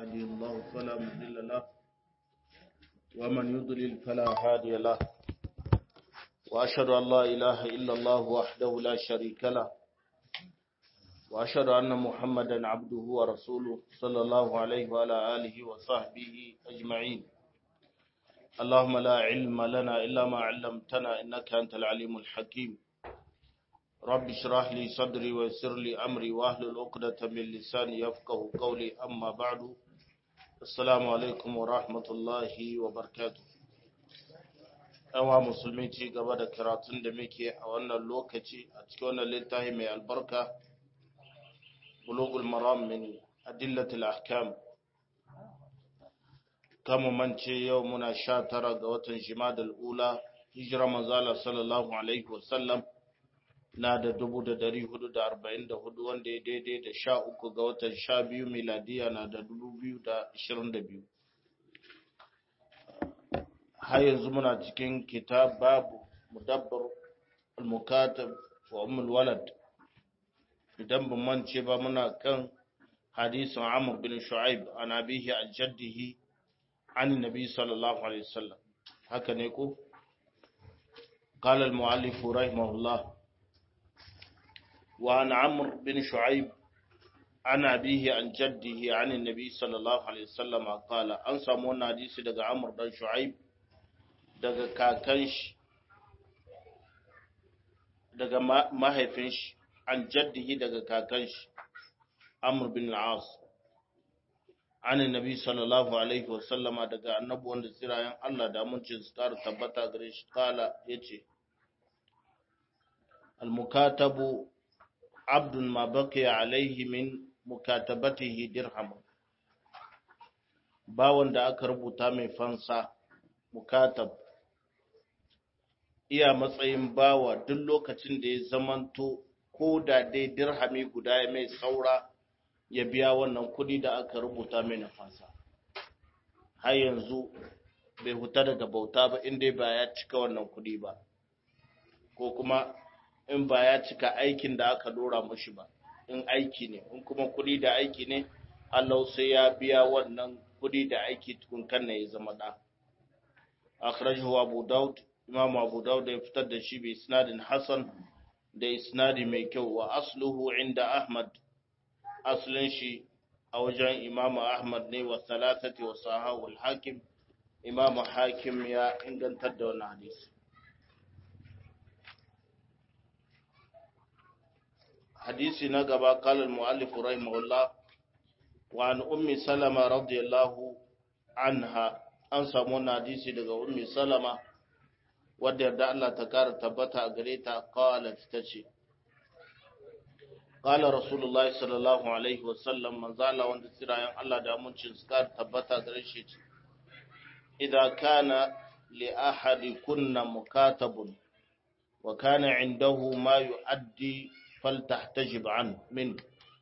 يهدي الله فلا مضل له ومن يضلل فلا هادي له وأشهد أن لا إله إلا الله وحده لا شريك له وأشهد أن محمدا عبده ورسوله صلى الله عليه وعلى آله وصحبه أجمعين اللهم لا علم لنا إلا ما علمتنا إنك أنت العليم الحكيم رب اشرح لي صدري ويسر لي أمري واحلل عقدة من لساني يفقه قولي أما بعد السلام عليكم ورحمة الله وبركاته yawa musulmi ci gaba da karatun da muke a wannan lokaci a cikin wannan littafi mai albarka bulugul maram min adillatul ahkam kama mance yau muna sha tara ga watan jimadal ula hijira manzala sallallahu alaihi wasallam na da dubu da dari hudu da arba'in da hudu wanda ya daidai da sha uku ga watan sha biyu miladiya na da dubu biyu da ashirin da biyu har yanzu muna cikin kitab babu mudabbar al-mukatab wa ummul walad idan ban mance ba muna kan hadisin Amr bin Shu'aib an abihi an jaddihi an nabi sallallahu alaihi wasallam haka ne ko قال المؤلف رحمه الله وعن عمرو بن شعيب عن أبيه عن جده عن النبي صلى الله عليه وسلم قال أن سمونا حديث دقى عمرو بن شعيب daga kakan shi daga mahaifin shi an jaddihi daga kakan shi amr bin al-as an nabi sallallahu alaihi wasallama daga annabi wanda tsirayen Allah da amincin su kara tabbata gare shi kala yace al-mukatabu abdun ma baqiya alaihi min mukatabatihi dirham bawon da aka rubuta mai fansa mukatab iya matsayin bawa duk lokacin da ya zamanto ko da dai dirhami guda ya mai saura ya biya wannan kudi da aka rubuta mai na fasa har yanzu bai huta daga bauta ba inda ba ya cika wannan kudi ba ko kuma in ba ya cika aikin da aka dora mashi ba in aiki ne in kuma kudi da aiki ne Allah sai ya biya wannan kudi da aiki tukun kan ya zama da akhrajahu abu daud imam abu daud ya fitar da shi bi isnadin hasan da isnadi mai kyau wa asluhu inda ahmad aslin shi a wajen imam ahmad ne wa salatati wa sahahu al-hakim imam hakim ya ingantar da wannan hadisi hadisi na gaba qala al-muallif rahimahullah wa an ummi salama radiyallahu anha an samu wannan hadisi daga ummi salama wadda yarda Allah ta kara tabbata a gare ta qalat tace qala rasulullah sallallahu alaihi wasallam manzala wanda tsirayen Allah da amincin su kara tabbata gare shi ce idza kana li ahadi kunna mukatabun wa kana indahu ma yuaddi faltahtajib an min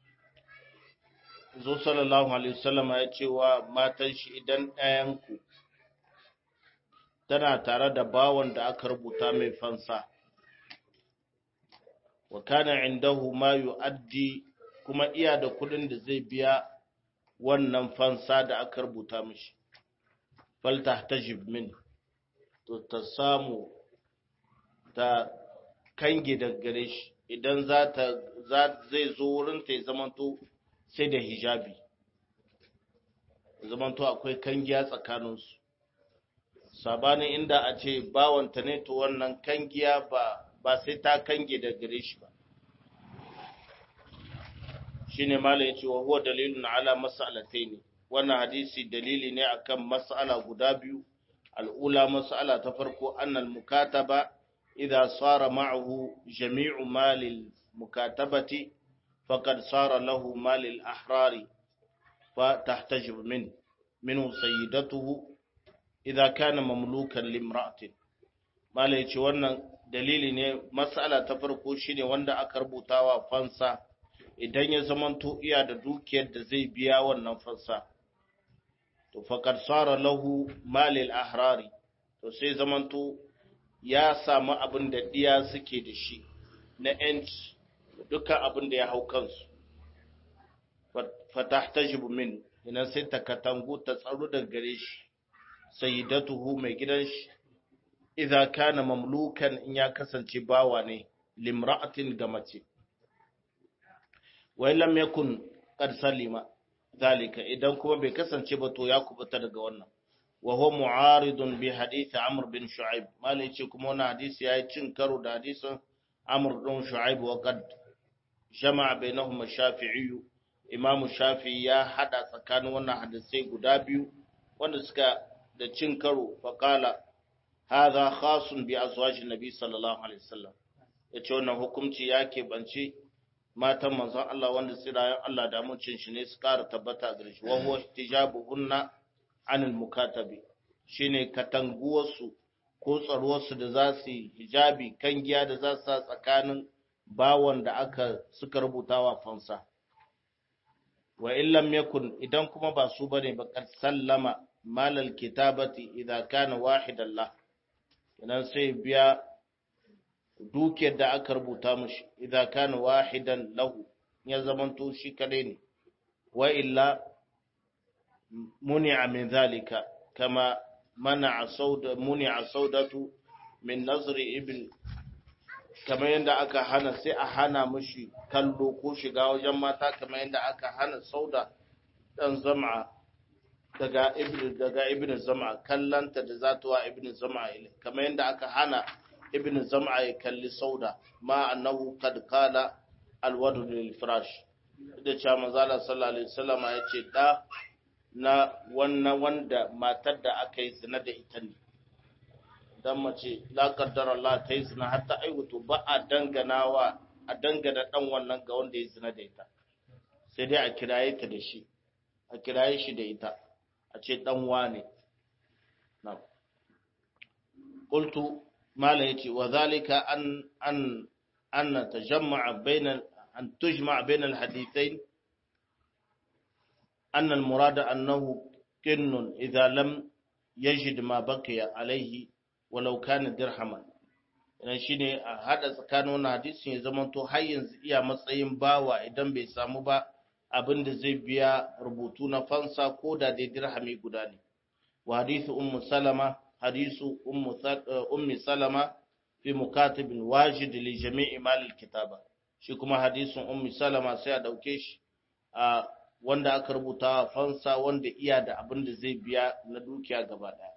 zo sallallahu alaihi wasallam ya ce wa matan shi idan ɗayan ku tana tare da bawan da aka rubuta mai fansa wa kana indahu ma yu'addi kuma iya da kudin da zai biya wannan fansa da aka rubuta mishi fal tahtajib min to ta samu ta kange da gare shi idan za ta zai zo wurin ta zamanto sai da hijabi zamanto akwai kangiya tsakaninsu sabanin inda a ce bawanta ne to wannan kangiya ba ba sai ta kange da gare shi ba shine malam yace wa huwa dalilun ala mas'alataini wannan hadisi dalili ne akan mas'ala guda biyu al'ula mas'ala ta farko annal mukataba idza sara ma'ahu jami'u malil mukatabati faqad sara lahu malil ahrari fa tahtajib min minhu sayyidatuhu idza kana mamlukan limra'atin mala yace wannan dalili ne mas'ala ta farko shine wanda aka rubutawa fansa idan ya zamanto iya da dukiyar da zai biya wannan fansa to faqad sara lahu malil ahrari to sai zamanto ya samu abin da diya suke da shi na yanci dukkan abin da ya hau kansu fatahtajibu min ina sai ta katangu ta tsaro daga gare shi sayyidatuhu mai gidan shi idza kana mamlukan in ya kasance bawa ne limra'atin ga mace wa lam yakun qad salima zalika idan kuma bai kasance ba to ya kubuta daga wannan wa huwa mu'aridun bi hadith amr bin shu'aib malai ce kuma wannan hadisi yayi cin karo da hadisin amr bin shu'aib wa qad jama'a bainahuma shafi'i imamu shafi'i ya hada tsakanin wannan hadisai guda biyu wanda suka da cin karo fa qala hadha khasun bi azwajin nabi sallallahu alaihi wasallam yace wannan hukunci ya keɓance matan manzon Allah wanda tsirayen Allah da mucin shi ne su ƙara tabbata gare shi wa huwa tijabuhunna anil mukatabi shine katanguwarsu ko tsaruwarsu da za su yi hijabi kan giya da za su sa tsakanin bawon da aka suka rubuta wa fansa wa illam yakun idan kuma ba su bane ba kad sallama malal kitabati idza kana wahidan la idan sai biya dukiyar da aka rubuta mashi idan kana wahidan lahu ya zamanto shi kadai ne wa illa muni'a min zalika kama mana'a sauda muni'a saudatu min nazri ibn kama yanda aka hana sai a hana mashi kallo ko shiga wajen mata kama yanda aka hana sauda dan zam'a daga ibn daga ibn zam'a kallanta da zatuwa ibn zam'a kama yanda aka hana ibn zam'a ya kalli sauda ma annahu kad qala alwadu lil firash da cewa manzala sallallahu alaihi wasallam ya ce da na wannan wanda matar da aka yi zina da ita ne dan mace la qaddara Allah ta yi zina har ta aiwato ba a danganawa a dangana dan wannan ga wanda ya zina da ita sai dai a kiraye ta da shi a kiraye shi da ita a ce dan wane na qultu mala yace wa zalika an an an tajamma'a bainal an tujma' bainal hadithain anna al murad annahu kinnun idha lam yajid ma baqiya alayhi walau kana dirhaman idan shine a hada tsakanin wannan hadisin ya zama to har yanzu iya matsayin bawa idan bai samu ba abin da zai biya rubutu na fansa ko da dai dirhami guda ne wa hadithu ummu salama hadisu ummi salama fi mukatibin wajid li jami'i malil kitaba shi kuma hadisin ummi salama sai a dauke shi a wanda aka rubuta fansa wanda iya da abin da zai biya na dukiya gaba daya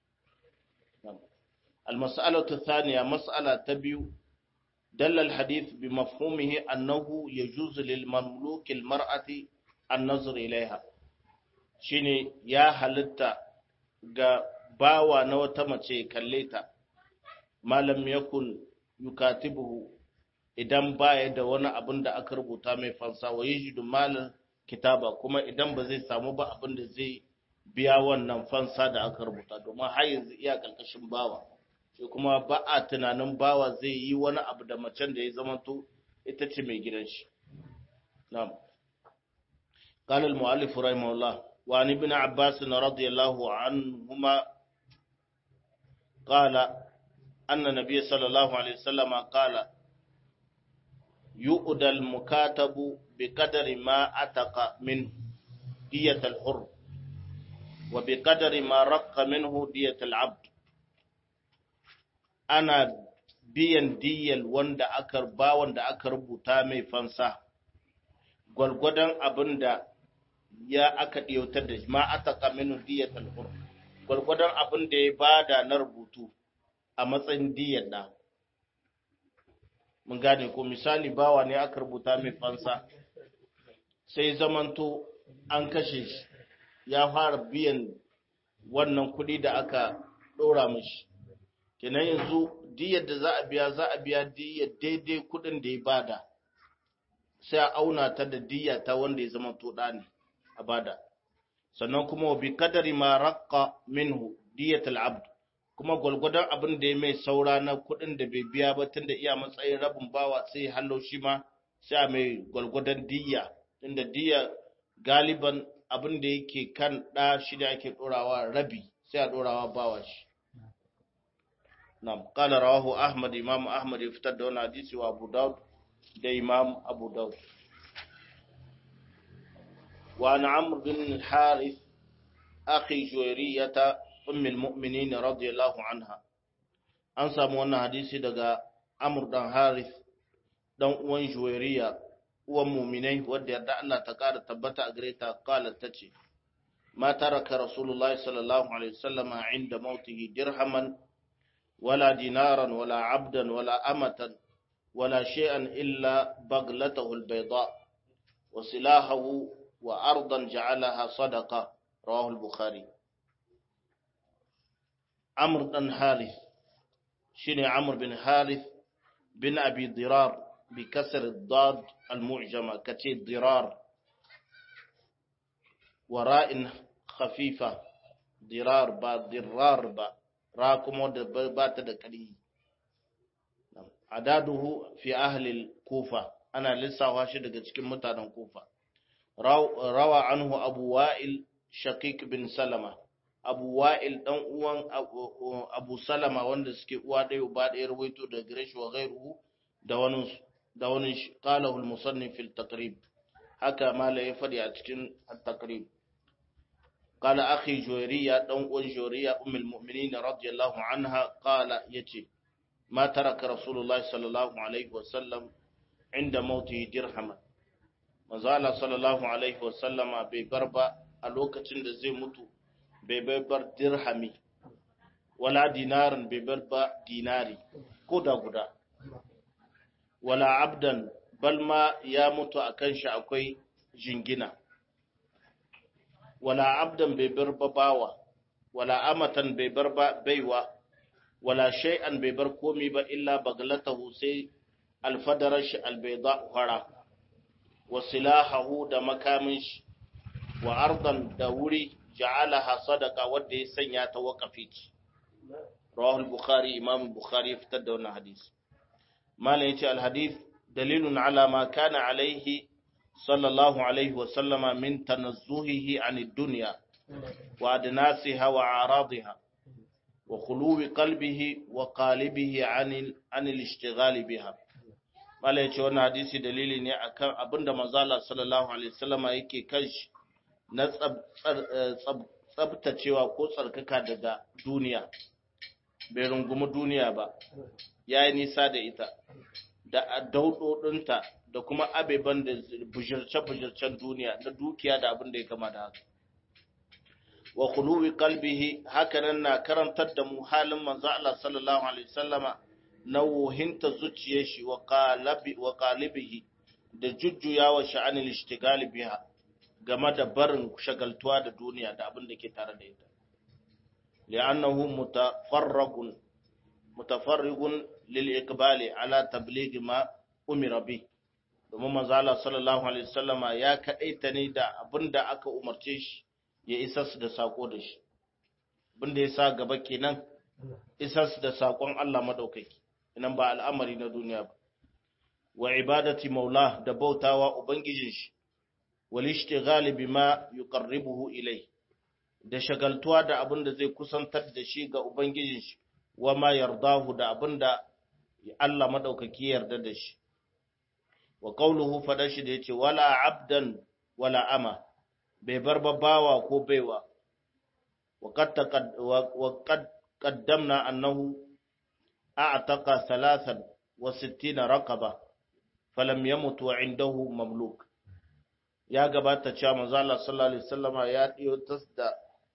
المسألة الثانية مسألة تبيو دل الحديث بمفهومه أنه يجوز للمملوك المرأة النظر إليها شيني يا halitta ga bawa na wata mace kalle ta malam yakun yukatibuhu idan baya da wani abin da aka rubuta mai fansa wa yajidu malal kitaba kuma idan ba zai samu ba abin da zai biya wannan fansa da aka rubuta domin har yanzu iya karkashin bawa sai kuma ba a tunanin bawa zai yi wani abu da macen da ya zamanto ita ce mai gidan shi na'am قال المؤلف رحمه الله وعن ابن عباس رضي الله عنهما قال أن النبي صلى الله عليه وسلم قال يؤدى المكاتب بقدر ما أتق منه دية الحر وبقدر ما رق منه دية العبد أنا biyan diyal wanda aka ba wanda aka rubuta mai fansa gwalgwadon abin da ya aka ɗiyautar da ma aka kaminu diyatal hur gwalgwadon abin da ya bada na rubutu a matsayin diyar da mun gane ko misali bawa ne aka rubuta mai fansa sai zamanto an kashe shi ya fara biyan wannan kuɗi da aka ɗora mashi kenan yanzu diyar da za a biya za a biya diyar daidai kuɗin da ya bada sai a auna ta da diya ta wanda ya zama to ne a bada sannan kuma wa bi kadari ma raqqa minhu diyatul abd kuma gwalgwadon abin da ya mai saura na kuɗin da bai biya ba tunda iya matsayin rabin bawa sai hallo shi ma sai a mai gwalgwadon diya tunda diya galiban abin da yake kan ɗa shi da ake ɗorawa rabi sai a ɗorawa bawa shi na'am qala rawahu ahmad imam ahmad ya fitar da wannan hadisi wa abu daud da imam abu daud وعن عمرو بن الحارث أخي جويرية أم المؤمنين رضي الله عنها أنسى من حديثي دقا عمرو بن حارث دون وان جويرية ومؤمنين ودي يدعى الله تقار تبتا أقريتا قالت تتي ما ترك رسول الله صلى الله عليه وسلم عند موته درهما ولا دينارا ولا عبدا ولا أمة ولا شيئا إلا بغلته البيضاء وسلاحه وأرضا جعلها صدقة رواه البخاري عمرو بن حارث شنو عمرو بن حارث بن أبي ضرار بكسر الضاد المعجمة كتير ضرار وراء خفيفة ضرار با ضرار با راكم بات دكري عداده في أهل الكوفة أنا لسه واشد daga cikin mutanen Kufa rawa anhu Abu Wa'il Shaqiq bin Salama Abu Wa'il dan uwan Abu Salama wanda suke uwa ɗaya uba ɗaya rawaito da Girish wa ghairuhu da wani da wani qalahu al-musannif fil taqrib haka mala ya fadi a cikin at-taqrib قال أخي جويرية دون جويرية أم المؤمنين رضي الله عنها قال يتي ما ترك رسول الله صلى الله عليه وسلم عند موته درهما manzala sallallahu alaihi wasallama bai bar ba a lokacin da zai mutu bai bai bar dirhami wala dinarin bai bar ba dinari ko da guda wala abdan balma ya mutu a kan shi akwai jingina wala abdan bai bar ba bawa wala amatan bai bar ba baiwa wala shay'an bai bar komi ba illa baglatahu sai alfadarar shi albaida fara wa silahahu da makamin shi wa ardan da wuri ja'alaha sadaqa wanda ya sanya ta waqafi ci rawahu al-bukhari imam bukhari ya fitar da wannan hadisi malam yace al-hadith dalilun ala ma kana alaihi sallallahu alaihi wa sallama min tanazzuhihi anid dunya wa adnasiha wa a'radiha wa khuluwi qalbihi wa qalibihi anil anil ishtighal biha Mala ya ce wannan hadisi dalili ne akan abinda manzala sallallahu alaihi wasallama yake kan shi na tsabtacewa ko tsarkaka daga duniya bai rungumi duniya ba ya yi nisa da ita da daudodinta da kuma abeban da bujirce-bujircen duniya na dukiya da abin da ya kama da haka wa khuluwi qalbihi hakanan na karantar da mu halin manzo Allah sallallahu alaihi wasallama na wuhinta zuciyar shi wa ƙalibihi da jujjuya wa sha'anin ishtigali biha game da barin shagaltuwa da duniya da abin da ke tare da ita. li'annahu mutafarragun mutafarrigun lil iqbali ala tablighi ma umira bi domin manzo Allah sallallahu alaihi wasallama ya kadaita ne da abin da aka umarce shi ya isa su da sako da shi abin da ya sa gaba kenan isa su da sakon Allah madaukaki nan ba al'amari na duniya ba, wa ibadati maula da bautawa Ubangijin shi, walishti galibi ma yi ƙarribuhu ilai, da shagaltuwa da abin da zai kusantar da shi ga Ubangijin shi, wa ma yardahu da abin da Allah maɗaukaki yarda da shi. Wa ƙauluhu faɗa shi da ya ce, wala abdan wala ama, bai bar bawa ko baiwa, wa kad qaddamna annahu أعتق ثلاثا وستين رقبة فلم يمت وعنده مملوك يا gabata cewa manzo Allah sallallahu alaihi wasallam ya diyo tas da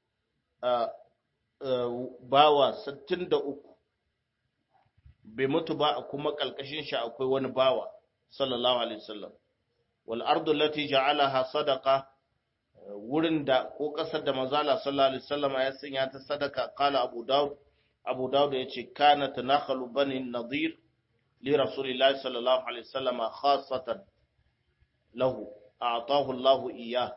bawa 63 bai mutu ba kuma kalkashin shi akwai wani bawa sallallahu alaihi wasallam wal ardu allati ja'alaha sadaqa wurin da ko kasar da manzo Allah sallallahu alaihi wasallam ya sanya ta sadaka qala abu daud abu dawud ya ce kana tanakhalu bani nadir li rasulillahi sallallahu alaihi wasallam khassatan lahu a'tahu Allah iya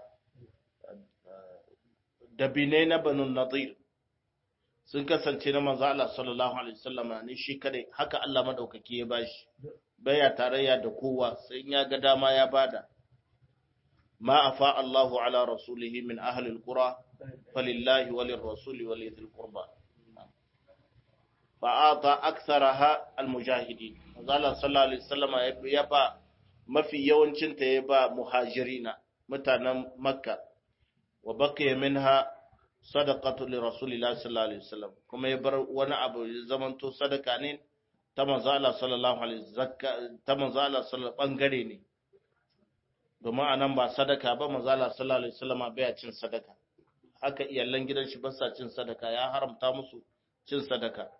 dabinai na banu nadir sun kasance na manzo Allah sallallahu alaihi wasallam ne shi kare haka Allah madaukaki ya bashi baya tarayya da kowa sai ya ga dama ya bada ma afa Allahu ala rasulihi min ahli alqura falillahi walir rasuli walidhil qurba fa'ata aksaraha almujahidin Allah sallallahu alaihi wasallam ya ba mafi yawancin ta ya ba muhajirina mutanen makka wa baqiya minha sadaqatu li rasulillahi sallallahu alaihi wasallam kuma ya bar wani abu ya zamanto sadaka ne ta manzo Allah sallallahu alaihi zakka ta manzo Allah sallallahu bangare ne domin anan ba sadaka ba manzo Allah sallallahu alaihi wasallam bai cin sadaka haka iyalan gidan shi ba sa cin sadaka ya haramta musu cin sadaka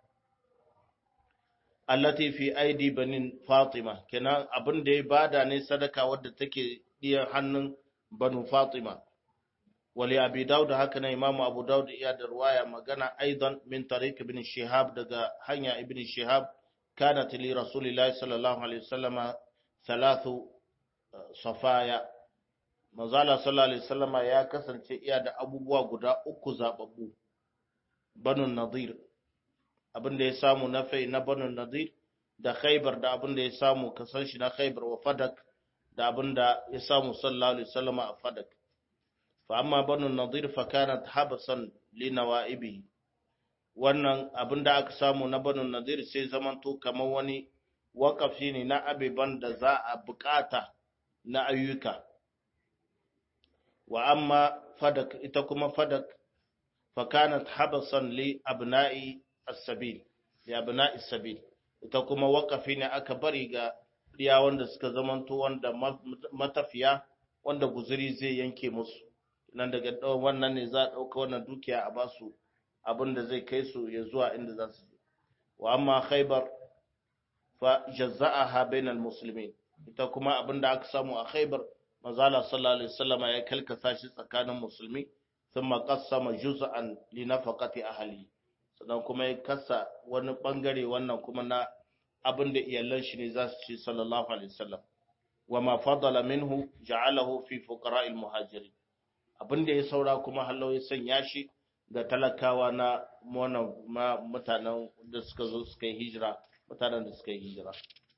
allati fi aidi banin fatima kenan abin da ya bada ne sadaka wadda take diyan hannun banu fatima wali abi daud haka na imamu abu daud iya da ruwaya magana aidan min tariq ibn shihab daga hanya ibn shihab kanat li rasulillahi sallallahu alaihi wasallam thalathu safaya manzala sallallahu alaihi wasallam ya kasance iya da abubuwa guda uku zababbu banu nadir abin da ya samu na fai na banu nadir da khaybar da abin da ya samu kasan shi na khaybar wa fadak da abin da ya samu sallallahu alaihi wasallam a fadak fa amma banu nadir fa kanat habsan li nawaibi wannan abin da aka samu na banu nadir sai zamanto kamar wani wakafi ne na abiban da za a bukata na ayyuka wa amma fadak ita kuma fadak fa kanat habsan li abna'i as-sabil li abna'i as-sabil ita kuma wakafi ne aka bari ga iya wanda suka zamanto wanda matafiya wanda guzuri zai yanke musu nan daga wannan ne za a ɗauka wannan dukiya a basu abin da zai kai su ya zuwa inda za su je wa amma khaybar fa jazza'aha bainal muslimin ita kuma abin da aka samu a khaybar manzala sallallahu alaihi wasallama ya kalkasa shi tsakanin musulmi thumma qassama juz'an li nafaqati ahli sannan kuma ya kasa wani bangare wannan kuma na abin da iyalan shi ne za su ci sallallahu alaihi wasallam wa ma fadala minhu ja'alahu fi fuqara'il muhajirin abin da ya saura kuma hallau ya sanya shi ga talakawa na mutanen da suka zo suka yi hijira mutanen da suka yi hijira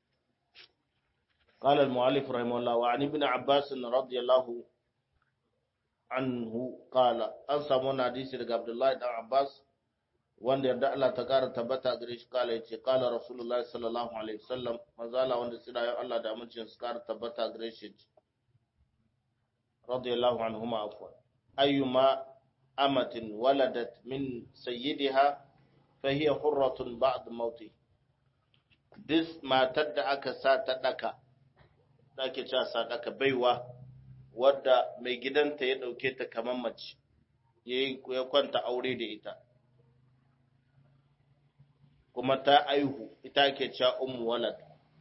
قال المؤلف رحمه الله وعن ابن عباس رضي الله عنه قال an samu wani hadisi daga Abdullahi dan Abbas wanda yarda Allah ta kara tabbata gare shi kala yace kala Rasulullahi sallallahu alaihi wasallam manzala wanda sira ya Allah da amincin su kara tabbata gare shi radiyallahu anhuma afwan ayyuma amatin waladat min sayyidiha fahiya hurratun ba'd mauti dis matar da aka sa ta daka da ake cewa sadaka baiwa wadda mai gidanta ya ɗauke ta kamar mace ya kwanta aure da ita kuma ta aihu ita ake cewa ummu walad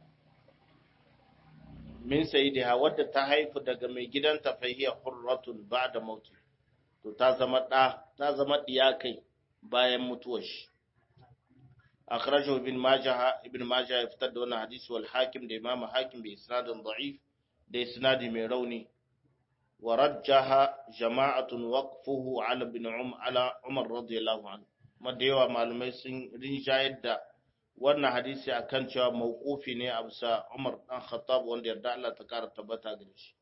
min sayyidiha wadda ta haifu daga mai gidanta fa hiya hurratun ba'da mauti to ta zama da ta zama diya kai bayan mutuwar shi akhrajahu ibn majah ibn majah ya fitar da wannan hadisi wal hakim da imamu hakim bi isnadin da'if da isnadi mai rauni wa rajjaha jama'atun waqfuhu ala ibn um ala umar radiyallahu anhu da yawa malumai sun rinjayar da wannan hadisi akan cewa mawqufi ne a bisa Umar dan Khattab wanda yarda Allah ta kara tabbata gare shi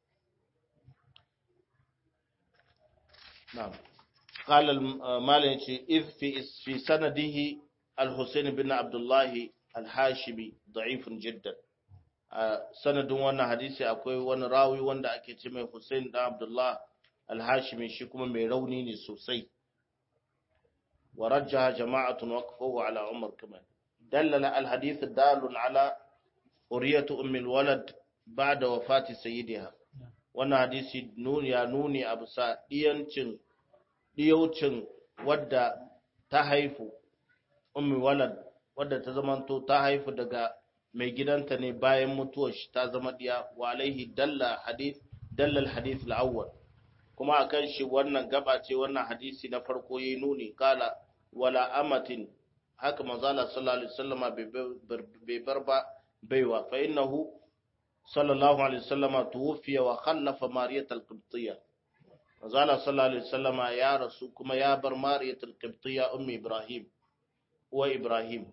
na'am قال المالك إذ في في سنده الحسين بن عبد الله الهاشمي ضعيف جدا sanadin wannan hadisi akwai wani rawi wanda ake ce mai Hussein da Abdullah al-Hashimi shi kuma mai rauni ne sosai wa rajjaha jama'atun waqfuhu ala Umar kaman dallala al-hadith dalun ala uriyatu ummi al-walad ba'da wafati sayyidiha wannan hadisi nuni ya nuni a bisa diyancin diyaucin wadda ta haifu ummi walad wadda ta zamanto ta haifu daga mai gidanta ne bayan mutuwar shi ta zama diya wa alaihi dalla hadith dallal hadith al-awwal kuma akan shi wannan gaba ce wannan hadisi na farko yayi nuni kala wala amatin haka manzala sallallahu alaihi wasallama bai bar ba baiwa fa innahu sallallahu alaihi wasallama tuwfiya wa khallafa mariyat al-qibtiyya manzala sallallahu alaihi wasallama ya rasu kuma ya bar mariyat al-qibtiyya ummi ibrahim wa ibrahim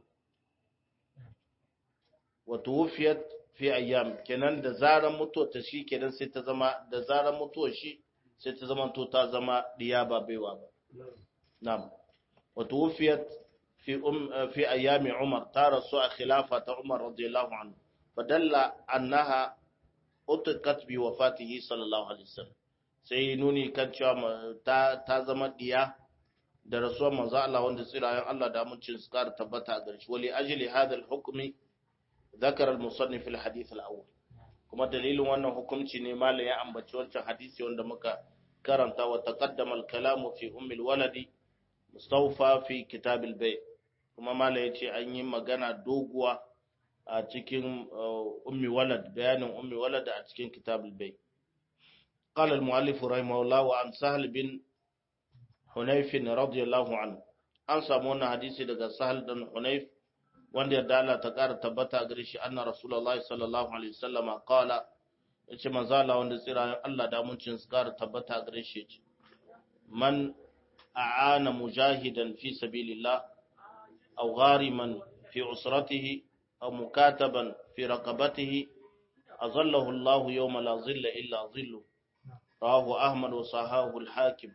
wa tuwfiyat fi ayyam kenan da zaran mutuwar ta shi kenan sai ta zama da zaran mutuwar shi sai ta zama to ta zama diya ba baiwa ba na'am wa tuwfiyat fi um fi ayyami umar ta rasu a khilafa ta umar radiyallahu anhu fadalla annaha utqat bi wafatihi sallallahu alaihi wasallam sai nuni kan cewa ta, ta zama diya da rasuwar manzo Allah wanda tsirayen Allah da amincin su kara tabbata a gare shi wali ajli hadha al-hukmi ذكر المصنف في الحديث الأول kuma dalilin wannan hukunci ne malam ya ambaci wancan hadisi wanda muka karanta wa taqaddama al-kalamu fi ummi al-waladi mustawfa fi kitab al-bay kuma malam yace an yi magana doguwa a cikin ummi walad bayanin ummi walad a cikin kitab al-bay قال المؤلف رحمه الله وعن سهل بن حنيف رضي الله عنه an samu wannan hadisi daga sahal dan hunayf wanda ya dala ta ƙara tabbata gare shi anna rasulullahi sallallahu alaihi wasallama qala yace manzo Allah wanda tsira Allah da muncin su ƙara tabbata gare shi yace man a'ana mujahidan fi sabilillah aw ghariman fi usratihi aw mukataban fi raqabatihi azallahu Allah yawma la zilla illa zillu rawahu ahmad wa sahahu al-hakim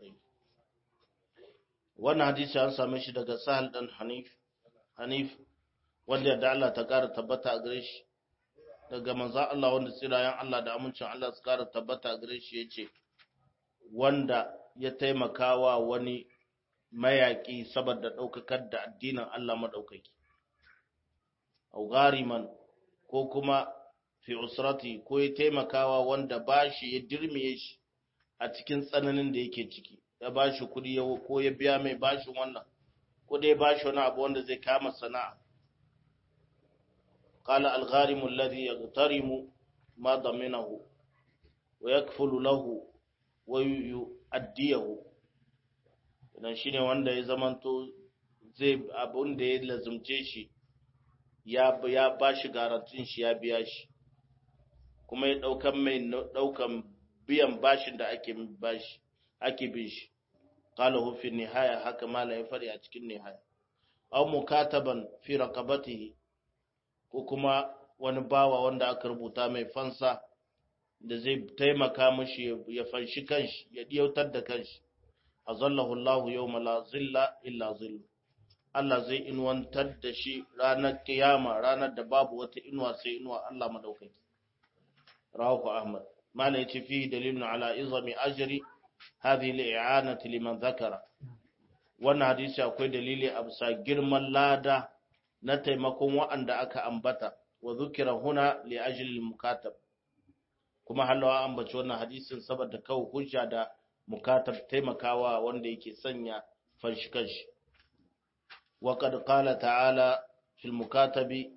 wannan hadisi an same shi daga sahal dan hanif hanif wanda da Allah ta ƙara tabbata a gare shi daga manzo Allah wanda tsirayen Allah da amincin Allah su ƙara tabbata a gare shi yace wanda ya taimakawa wani mayaƙi saboda ɗaukakar da addinin Allah maɗaukaki au gariman ko kuma fi usrati ko ya taimakawa wanda bashi ya dirmiye shi a cikin tsananin da yake ciki ya bashi kuɗi ko ya biya mai bashin wannan ko dai bashi wani abu wanda zai kama sana'a قال الغارم الذي يغترم ما ضمنه ويكفل له ويؤديه idan shine wanda ya zamanto zai abun da ya lazumce shi ya ya bashi garantin shi ya biya shi kuma ya daukan mai daukan biyan bashin da ake bashi ake bin shi qala hu fi nihaya haka mala ya fari a cikin nihaya aw mukataban fi raqabatihi ko kuma wani bawa wanda aka rubuta mai fansa da zai taimaka mashi ya fanshi kanshi ya diyautar da kanshi azallahu Allahu yawma la zilla illa zillu Allah zai inuwantar da shi ranar kiyama ranar da babu wata inuwa sai inuwa Allah madaukaki rawahu Ahmad mala yace fi dalilun ala izami ajri hadhihi al-i'anati liman zakara wannan hadisi akwai dalili a bisa girman lada na taimakon wa'anda aka ambata wa zukira huna li ajli mukatab kuma halawa ambaci wannan hadisin saboda kawo hujja da mukatab taimakawa wanda yake sanya fanshi kanshi wa qad qala ta'ala fil mukatabi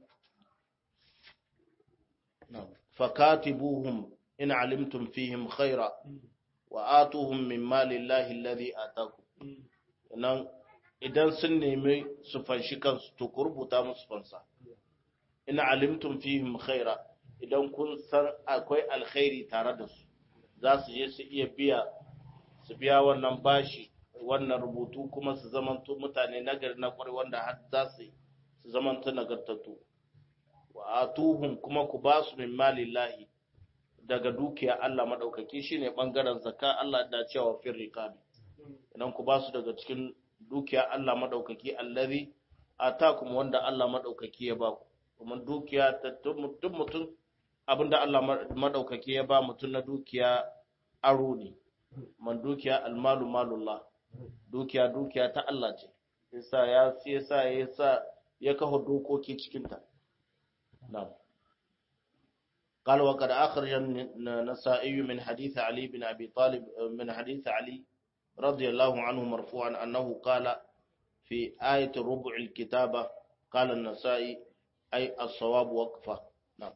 fakatibuhum in alimtum fihim khaira wa atuhum min mali llahi alladhi atakum nan idan sun nemi su fanshi kansu to ku rubuta musu fansa ina alimtum fihim khaira idan kun san akwai alkhairi tare da su za su je su iya biya su biya wannan bashi wannan rubutu kuma su zamanto mutane nagari na kwarai wanda har za su su zamanto nagartattu wa atuhum kuma ku ba su min malillahi daga dukiya Allah madaukaki shine bangaren zakka Allah da cewa fir riqabi idan ku ba su daga cikin dukiya Allah madaukaki allazi atakum wanda Allah madaukaki ya ba ku kuma dukiya ta duk mutum abinda Allah madaukaki ya ba mutum na dukiya aro ne man dukiya almalu malullah dukiya dukiya ta Allah ce yasa ya yasa yasa ya kafa dokoki cikin ta na'am قال وقد أخرج النسائي من حديث علي بن أبي طالب من حديث علي رضي الله عنه مرفوعا أنه قال في آية ربع الكتابة قال النسائي أي الصواب وقفة نعم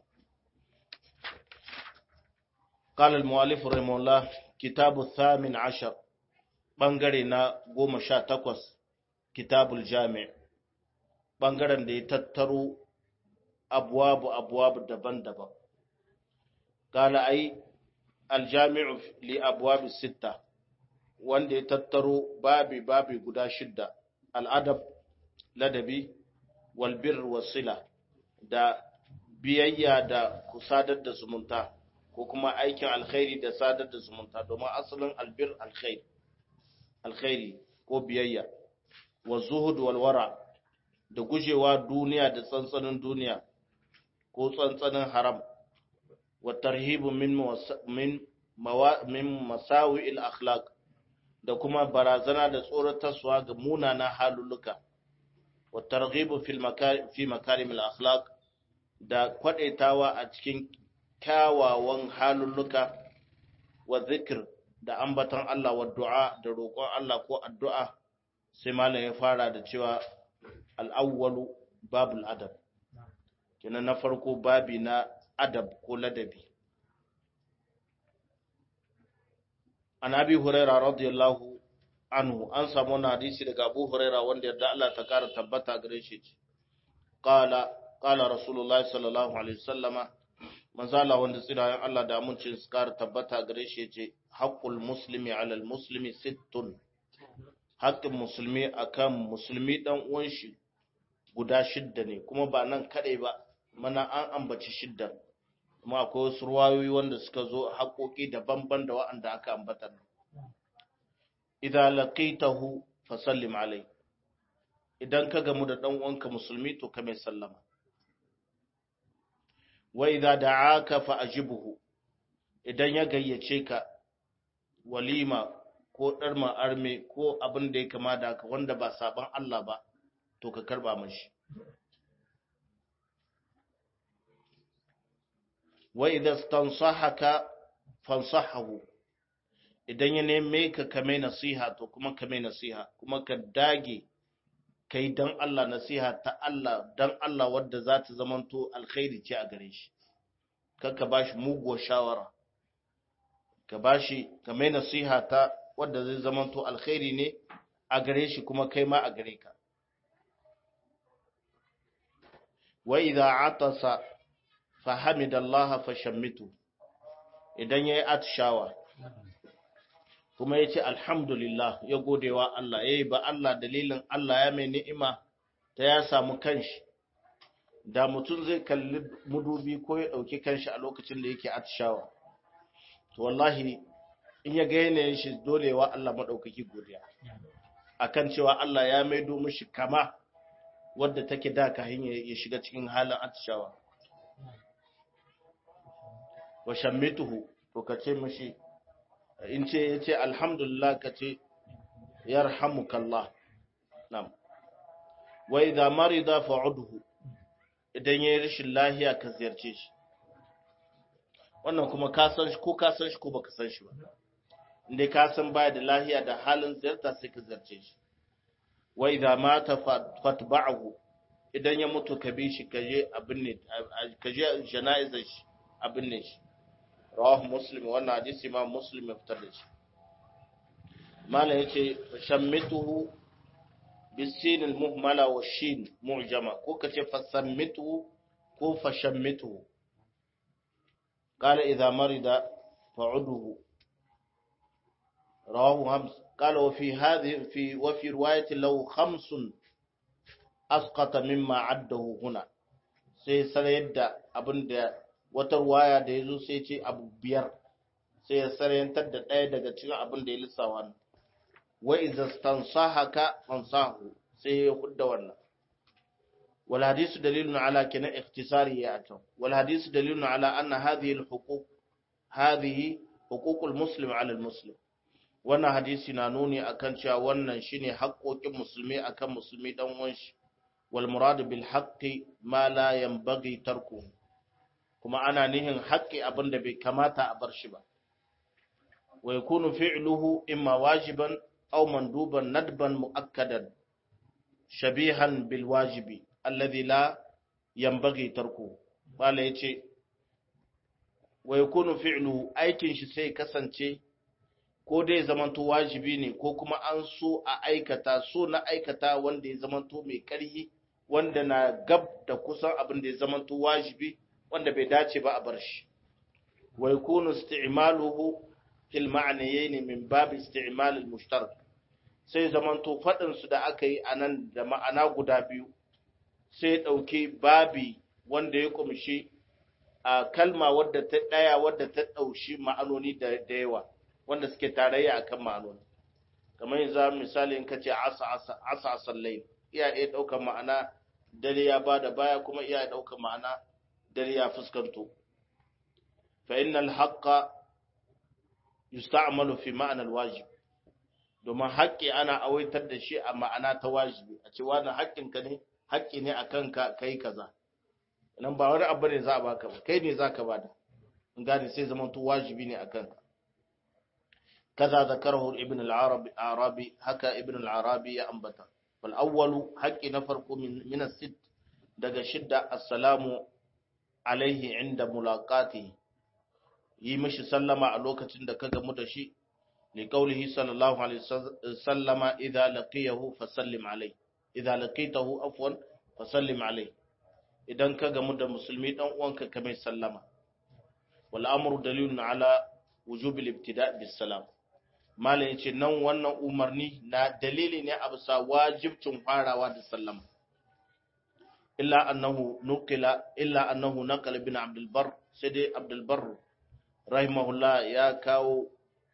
قال المؤلف رحمه الله كتاب الثامن عشر بنغرنا قوم شا تقوس كتاب الجامع بنغرن دي تترو أبواب أبواب دبن دبن قال أي الجامع لأبواب الستة wanda ya tattaro babi babi guda shidda al'adab ladabi walbir wasila da biyayya da ku sadar da zumunta ko kuma aikin alkhairi da sadar da zumunta domin asalin albir alkhairi alkhairi ko biyayya wa zuhud wal wara da gujewa duniya da tsantsanin duniya ko tsantsanin haram wa tarhibu min min min masawi'il akhlaq da kuma barazana da tsoratarwa ga munana halulluka wa targhibu fil fi makarimil akhlaq da kwadaitawa a cikin kyawawan halulluka wa zikr da ambaton Allah wa du'a da roƙon Allah ko addu'a sai malam ya fara da cewa al-awwalu babul adab kenan na farko babi na adab ko ladabi an abi huraira radiyallahu anhu an samu wani hadisi daga abu huraira wanda yadda Allah ta kara tabbata gare shi ce qala qala rasulullahi sallallahu alaihi wasallama manzo Allah wanda tsirayen Allah da amincin su kara tabbata gare shi ce haqqul muslimi ala al muslimi sittun haqqin musulmi akan musulmi dan uwan shi guda shidda ne kuma ba nan kadai ba mana an ambaci shidda kuma akwai wasu ruwayoyi wanda suka zo haƙoƙi daban-ban da wa'anda aka ambata idan laqitahu fa sallim alai idan ka gamu da dan uwanka musulmi to ka mai sallama wa idza da'aka fa ajibuhu idan ya gayyace ka walima ko darma arme ko abin da ya kama da haka wanda ba saban Allah ba to ka karba mashi wa idza stansahaka fansahahu idan ya neme ka kame nasiha to kuma kame nasiha kuma ka dage kai dan Allah nasiha ta Allah dan Allah wadda za ta zamanto alkhairi ce a gare shi ka bashi muguwar shawara ka bashi kame nasiha ta wadda zai zamanto alkhairi ne a gare shi kuma kai ma a gare ka wa idza atasa fa hamidallaha fashammitu idan yayi atshawa kuma yace alhamdulillah ya godewa Allah yayi ba Allah dalilin Allah ya mai ni'ima ta ya samu kanshi da mutum zai kalli mudubi ko ya dauki kanshi a lokacin da yake atshawa to wallahi in ya ga yanayin shi dolewa Allah madaukaki godiya akan cewa Allah ya maido mishi kama wadda take da ka hanya ya shiga cikin halin atishawa wa shammituhu to ka ce mishi in ce ya ce alhamdulillah ka ce yarhamukallah nam wa idza marida fa'udhu idan yayi rashin lahiya ka ziyarce shi wannan kuma ka san shi ko ka san shi ko baka san shi ba inda ka san baya da lahiya da halin ziyarta sai ka ziyarce shi wa idza mata fatba'ahu idan ya mutu ka bi shi kaje abin ne kaje jana'izar shi abin ne shi rawahu muslim wannan hadisi ma muslim ya fitar da shi malam yace shammituhu bisin almuhmala wa shin mu'jama ko kace fasammituhu ko fashammituhu qala idza marida fa'uduhu rawahu hams قال وفي هذه في وفي رواية له خمس أسقط مما عده هنا sai sarayar da abin da wata ruwaya da ya zo sai ce abu biyar sai ya sarayantar da ɗaya daga cikin abin da ya lissawa ne wa iza stansahaka fansahu sai ya hudda wannan wal hadisu dalilun ala kana ikhtisari ya atan wal hadisu dalilun ala anna hadhihi al huquq hadhihi huququl muslim ala al muslim wannan hadisi na nuni akan cewa wannan shine haƙoƙin musulmi akan musulmi dan uwan shi wal murad bil haqqi ma la yanbaghi tarku kuma ana nihin haƙƙi abinda bai kamata a bar shi ba wa yakunu fi'luhu imma wajiban aw manduban nadban muakkadan shabihan bil wajibi alladhi la yanbaghi tarku bala yace wa yakunu fi'luhu aikin shi sai kasance ko dai zamanto wajibi ne ko kuma an so a aikata so na aikata wanda ya zamanto mai ƙarhi wanda na gab da kusan abin da ya zamanto wajibi wanda bai dace ba a bar shi wa yakunu isti'maluhu fil ma'nayayn min bab isti'mal al mushtarak sai zamanto fadin su da aka yi anan da ma'ana guda biyu sai dauke babi wanda ya kumshi a kalma wadda ta daya wadda ta daushi ma'anoni da yawa wanda suke tarayya akan ma'anoni kamar yanzu misali in kace asa asa asa sallai iya iya daukar ma'ana dare ya bada baya kuma iya daukar ma'ana dare ya fuskanto fa innal haqqa yusta'malu fi ma'anar wajib domin haƙƙi ana awaitar da shi a ma'ana ta wajibi a ce wani haƙƙinka ne haƙƙi ne a kanka kai kaza nan ba wani abu ne za a baka ba kai ne za ka bada in gane sai zama to wajibi ne a kanka kaza zakarahu ibn al-arabi arabi haka ibn al-arabi ya ambata wal awwalu haqqi na farko min min as-sitt daga shidda assalamu alaihi inda mulaqati yi mishi sallama a lokacin da ka gamu da shi li qawlihi sallallahu alaihi wasallama idza laqiyahu fasallim alaihi idza laqitahu afwan fasallim alaihi idan ka gamu da musulmi dan uwanka ka mai sallama wal amru dalilun ala wujub al-ibtida' bis salam malam yace nan wannan umarni na dalili ne a bisa wajibcin farawa da sallama illa annahu nuqila illa annahu naqala bin abdul bar sai dai abdul bar rahimahullah ya kawo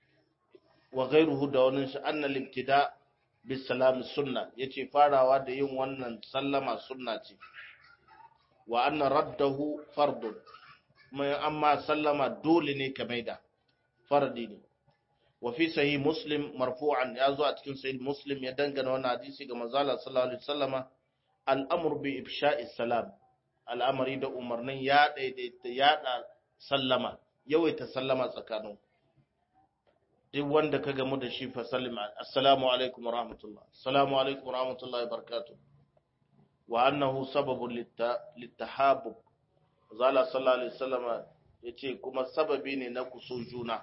wa ghayruhu da wannan shi annal ibtida' bis salam sunna yace farawa da yin wannan sallama sunna ce wa anna raddahu fardun mai amma sallama dole ne ka maida fardi ne wa fi sahih muslim marfu'an ya zo a cikin sahih muslim ya dangana wannan hadisi ga manzo Allah sallallahu alaihi wasallama al'amr bi ifsha'i salam al'amari da umarnin ya daidaita yada sallama yawaita sallama tsakanin duk wanda ka gamu da shi fa sallama assalamu alaikum wa rahmatullah assalamu alaikum wa rahmatullahi wa barakatuh wa annahu sababun littahabub zala sallallahu alaihi wasallam yace kuma sababi ne na kuso juna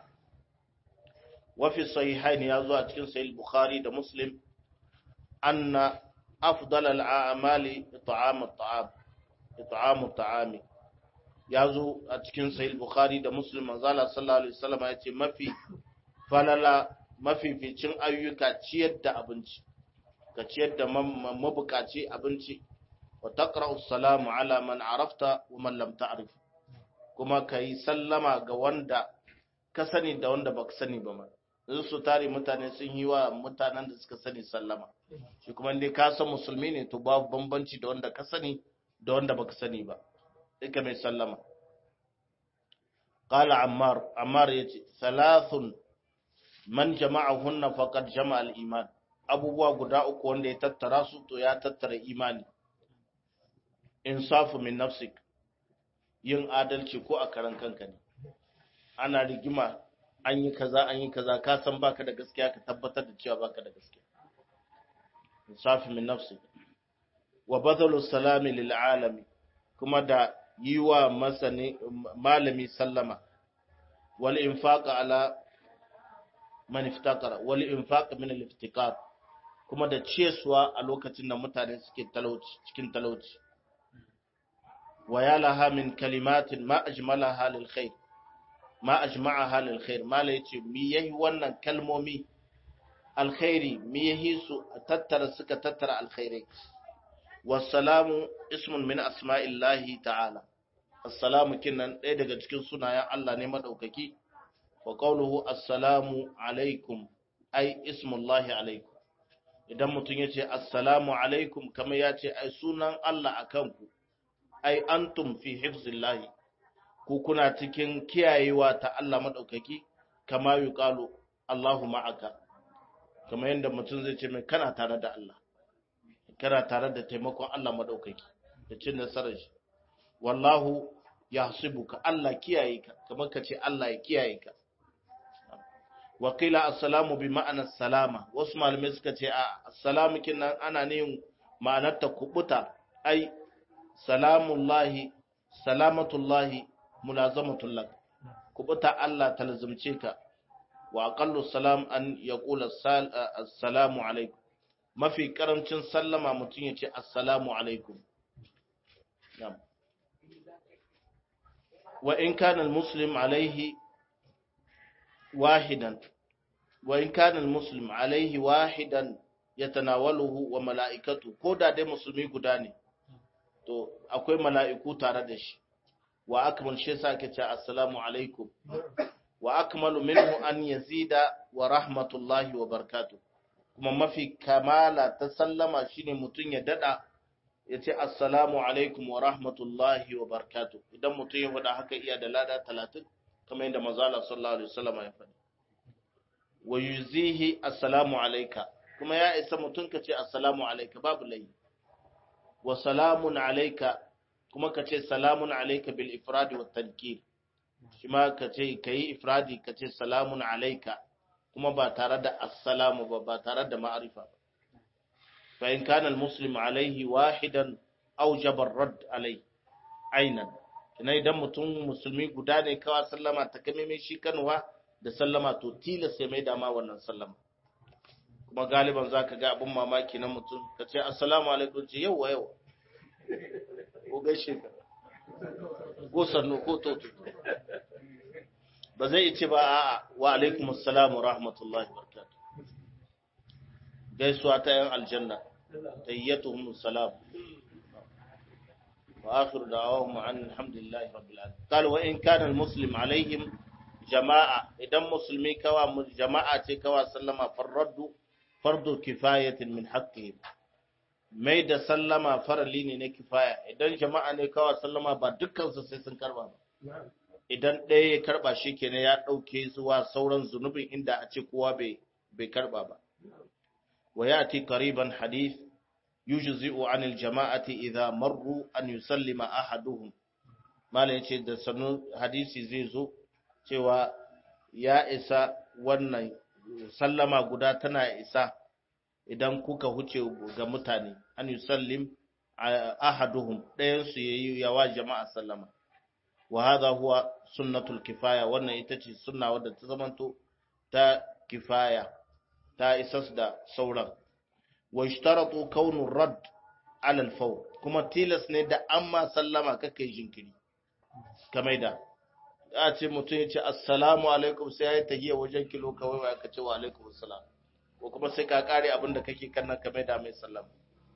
wa fi sahihain ya zo a cikin sahih bukhari da muslim anna afdal al-a'mali it'am at-ta'am it'am at-ta'am ya zo a cikin sahih bukhari da muslim zala sallallahu alaihi wasallam yace mafi falala mafificin ayyuka ciyar da abinci ka ciyar da mabukaci abinci wa taqra'u salamu ala man arafta wa man lam ta'rif kuma kai sallama ga wanda ka sani da wanda baka sani ba ma yanzu su tare mutane sun yi wa mutanen da suka sani sallama shi kuma dai ka san musulmi ne to babu bambanci da wanda ka sani da wanda baka sani ba duka mai sallama qala ammar ammar yace thalathun man jama'ahunna faqad jama'a al-iman abubuwa guda uku wanda ya tattara su to ya tattara imani insafu min nafsik yin adalci ko a karan kanka ne ana rigima an yi kaza an yi kaza ka san baka da gaskiya ka tabbatar da cewa baka da gaskiya insafu min nafsik wa badalu salami lil alami kuma da yi wa masani malami sallama wal infaq ala man iftakara wal infaq min al iftikar kuma da ciyaswa a lokacin da mutane suke talauci cikin talauci wa ya laha min kalimatin ma ajmalaha lil khair ma ajma'aha lil khair mala yace mi yayi wannan kalmomi alkhairi mi yahi su tattara suka tattara alkhairai wassalamu ismun min asma'illahi ta'ala assalamu kinnan ɗaya daga cikin sunayen Allah ne madaukaki wa qawluhu assalamu alaikum ai ismullahi alaikum idan mutum ya ce assalamu alaikum kamar ya ce ai sunan Allah a kanku ai antum fi hifzillahi ku kuna cikin kiyayewa ta Allah maɗaukaki kama yi ƙalo Allahu ma'aka kamar yadda mutum zai ce mai kana tare da Allah kana tare da taimakon Allah maɗaukaki da cin nasarar shi wallahu ya ka Allah kiyaye ka kamar ka ce Allah ya kiyaye ka wakila assalamu bi ma'anar salama wasu malamai suka ce a assalamu kinan ana ne ma'anar ta kubuta ai salamullahi salamatullahi mulazamatullak kubuta Allah talzumce ka wa aqallu salam an yaqula assalamu alaikum mafi karamcin sallama mutum ya ce assalamu alaikum wa in kana almuslim alaihi واحدا وإن كان المسلم عليه واحدا يتناوله وملائكته كودا دي مسلمي guda ne to akwai mala'iku tare da shi wa akmal shi yasa ake cewa assalamu alaikum wa akmalu minhu an yazida wa rahmatullahi wa barakatuh kuma mafi kamala ta sallama shine mutun ya dada ya ce assalamu alaikum wa rahmatullahi wa barakatuh idan mutun ya faɗa haka iya da lada 30 kamar yadda manzala sallallahu alaihi wasallam ya faɗi wa yuzihi assalamu alayka kuma ya isa mutun kace assalamu alayka babu layi wa salamun alayka kuma kace salamun alayka bil ifrad wa tankir shi ma kace kai ifradi kace salamun alayka kuma ba tare da assalamu ba ba tare da ma'arifa ba fa in kana al muslim alayhi wahidan awjaba ar-radd alayhi ainan kina idan mutum musulmi guda ne kawai sallama ta kame mai shi kanwa da sallama to tilas sai mai dama wannan sallama kuma galiban za ka ga abin mamaki na mutum ka ce assalamu alaikum ce yau wa yau ko gaishe ka ko sannu ko toto ba zai ce ba a wa alaikum assalamu rahmatullahi barakatuh gaisuwa ta yan aljanna tayyatuhum salam وآخر دعواهم عن الحمد لله رب العالمين قال وإن كان المسلم عليهم جماعة إذا مسلمي كوا جماعة كوا سلم فرد فرض كفاية من حقهم mai da sallama farali ne na kifaya idan jama'a ne kawai sallama ba dukkansu sai sun karba ba idan ɗaya ya karba shi kenan ya ɗauke zuwa sauran zunubin inda a ce kowa bai karba ba wa ya ti kariban hadith yujzi'u anil jama'ati idza marru an yusallima ahaduhum malam yace da sanu hadisi zai zo cewa ya isa wannan sallama guda tana isa idan kuka huce ga mutane an yusallim ahaduhum ɗayan su yayi yawa jama'a sallama wa hadha huwa sunnatul kifaya wannan ita ce sunna wadda ta zamanto ta kifaya ta isas da sauran wa ishtaratu kaunu rad ala al-fawr kuma tilas ne da amma sallama kake jinkiri kamar da a ce mutum ya ce assalamu alaikum sai ya yi tahiyya wajen kilo kawai ba ka ce wa alaikum assalam ko kuma sai ka kare abin da kake kannan kamar da mai sallama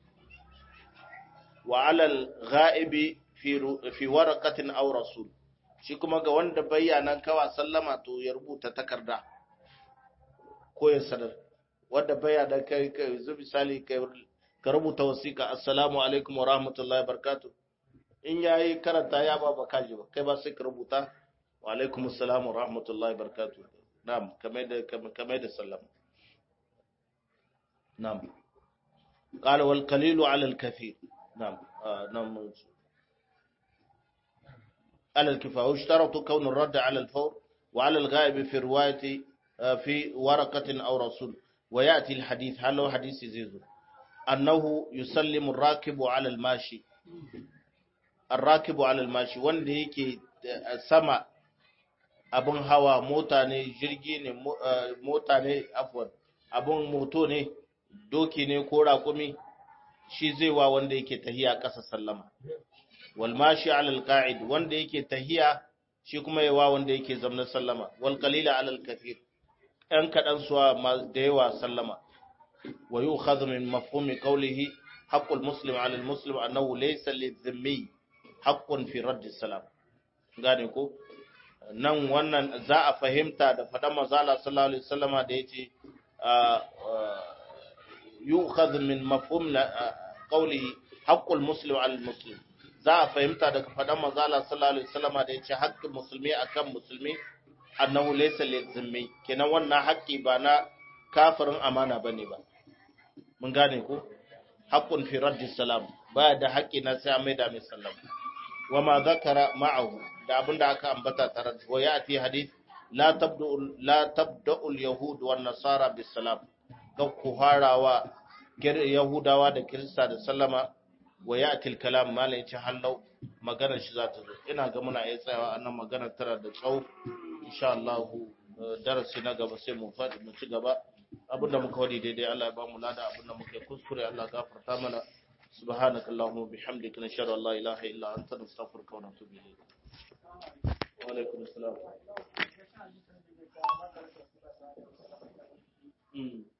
wa ala al-ghaibi fi fi waraqatin aw rasul shi kuma ga wanda bayyana kawa sallama to ya rubuta takarda ko ya sanar wanda baya da kai kai zu misali kai ka rubuta wasiƙa assalamu alaikum wa rahmatullahi barakatuh in yayi karanta ya ba baka ji ba kai ba sai ka rubuta wa alaikum assalam wa rahmatullahi barakatuh na'am kamar da kamar da sallama na'am qala wal qalilu ala al kathir na'am na'am على الكفاية واشترط كون الرد على الفور وعلى الغائب في رواية في ورقة أو رسول ويأتي الحديث هل هو حديث زيزو أنه يسلم الراكب على الماشي الراكب على الماشي wanda yake sama abun hawa mota ne jirgi ne mota ne afwan abun moto ne doki ne ko raƙumi shi zai wa wanda yake tahiya ƙasa sallama wal mashi ala al qa'id wanda yake tahiya shi kuma yawa wanda yake zamna sallama wal qalila ala al kathir ɗan kaɗan suwa da yawa sallama wa yi ukhadhu min mafhumi qawlihi haqqul muslim ala al muslim annahu laysa lidhimmi haqqun fi radd salam gane ko nan wannan za a fahimta da faɗan manzala sallallahu alaihi wasallama da yace yu'khadhu min mafhum qawlihi haqqul muslim ala al muslim za a fahimta daga faɗan manzala sallallahu alaihi wasallama da yace haqqul musulmi akan musulmi annahu laysa lizimmi kenan wannan haƙƙi ba na kafirin amana bane ba mun gane ko haqqun fi raddi salam baya da haƙƙi na sai mai da mai sallam wa ma zakara ma'ahu da abinda aka ambata tare wa ya'ti hadith la tabdu la tabda'u al-yahud wan nasara bis salam ga ku harawa yahudawa da kirista da sallama wa ya'ti al-kalam malai ce hallau magana shi za ta zo ina ga muna iya tsayawa annan magana tara da tsawo insha Allah darasi na gaba sai mu faɗi mu ci gaba abinda muka wadi daidai Allah ya ba mu lada abinda muka kuskure Allah gafarta mana سبحانك اللهم وبحمدك نشهد ان لا اله الا انت نستغفرك ونتوب اليك وعليكم السلام